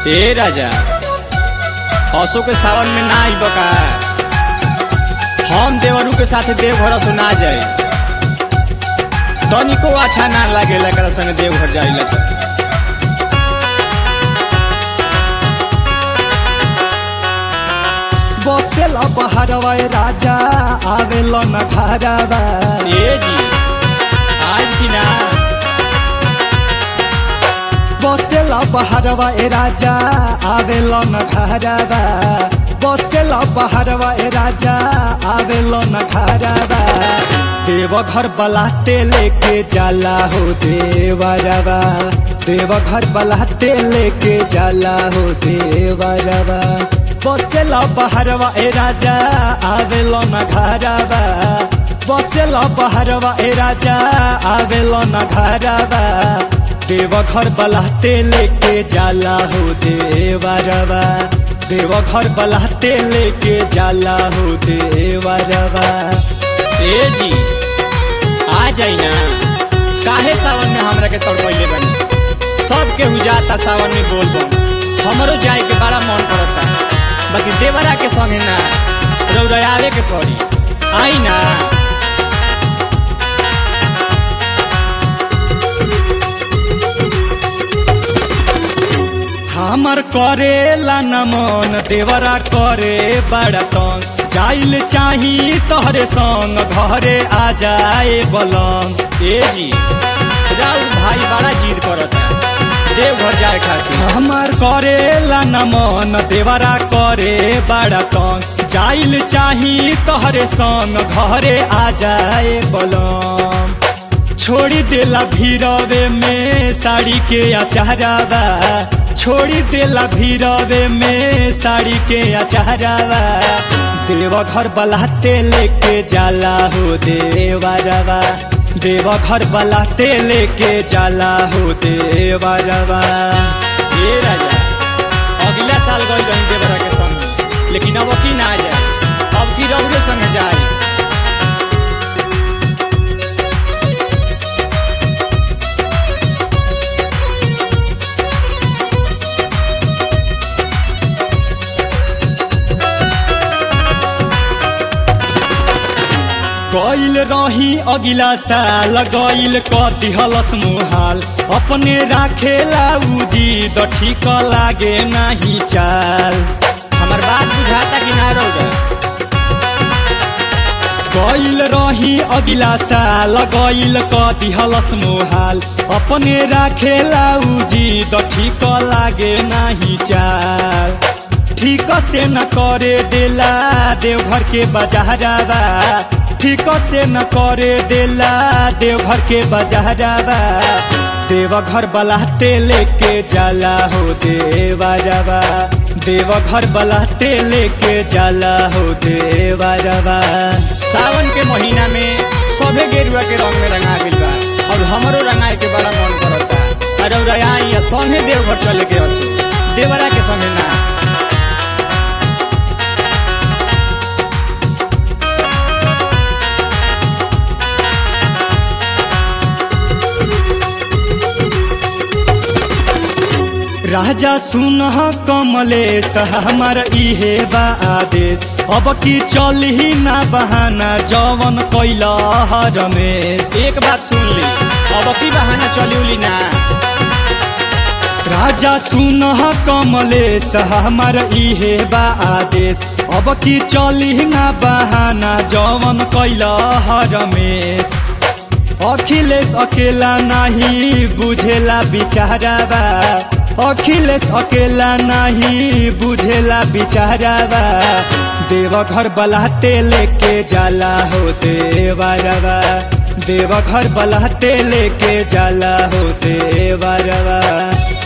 ए राजा असो के सावन में ना आई बका हम देवरू के साथ देवघर से ना जाए तनिको अच्छा ना लागेला एकरा संग देवघर जाइला त बसेल बहरवा राजा आवेल न घरवा ए जी आज की ना बसेल बहरवा राजा आवेल न घरवा बसेल बहरवा राजा आवेल न घरवा देवघर बलाते लेके जाला हो देवरवा देवघर बलाते लेके जाला हो देवरवा बसेल बहरवा ए राजा आवेल न घरवा बसेल बहरवा ए राजा आवेल न घरवा देवघर बलाते लेके जाला हो देवरवा देवघर बलाते लेके जाला हो देवरवा ए जी आ जाई ना काहे सावन में हमरा के तड़पैले बनी सब के जाता सावन में बोल बम हमरो जाए के बड़ा मन करता बाकी देवरा के संगे ना रौरावे के पड़ी आई ना हमर करेला न मन देवरा करे बड़ा तंग जाइल चाही तोहरे संग घरे आ जाए बलंग ए जी राउर भाई बड़ा जिद करता देवघर जाए खातिर हमर करेला न मन देवरा करे बड़ा तंग जाइल चाही तोहरे संग घरे आ जाए बलंग छोड़ी देला भीरवे में साड़ी के अचारावा छोड़ी देला भीरवे में साड़ी के अचारावा देवघर बलाते लेके जाला हो देवरवा देवघर बलाते लेके जाला हो देवरवा ए राजा अगला साल गई रही देवरा के संग लेकिन अब की ना जाए अब की रौरे संगे जाए गइल रही अगिला साल गइल कति हलस मुहाल अपने राखेला उजी द ठीक लागे नाही चाल हमार बात बुझाता कि ना रौरा गइल रही अगिला साल गइल कति हलस मुहाल अपने राखेला उजी द ठीक लागे नाही चाल ठीक से न करे देला देवघर के बजारावा ठीक से न करे देला देवघर के बजारावा देवघर बलाते लेके जाला हो देवरवा देवघर बलाते लेके जाला हो देवरवा सावन के महीना में सबे गेरुआ के रंग में रंगा गइल बा और हमरो रंगाए के बड़ा मन करता अरे रौरा आई संगे देवघर चले के हसू देवरा के संगे ना राजा सुन कमलेश हमार इहे बा आदेश अब की चल ही ना बहाना जवन कैल रमेश एक बात सुन ली अब की बहाना चली उली ना राजा सुन कमलेश हमार इहे बा आदेश अब की चल ही ना बहाना जवन कैल रमेश अखिलेश अकेला नहीं बुझेला बिचारावा अखिलेश अकेला नहीं बुझेला बिचारावा देवघर बलाते लेके जाला हो देवरवा देवघर बलाते लेके जाला हो देवरवा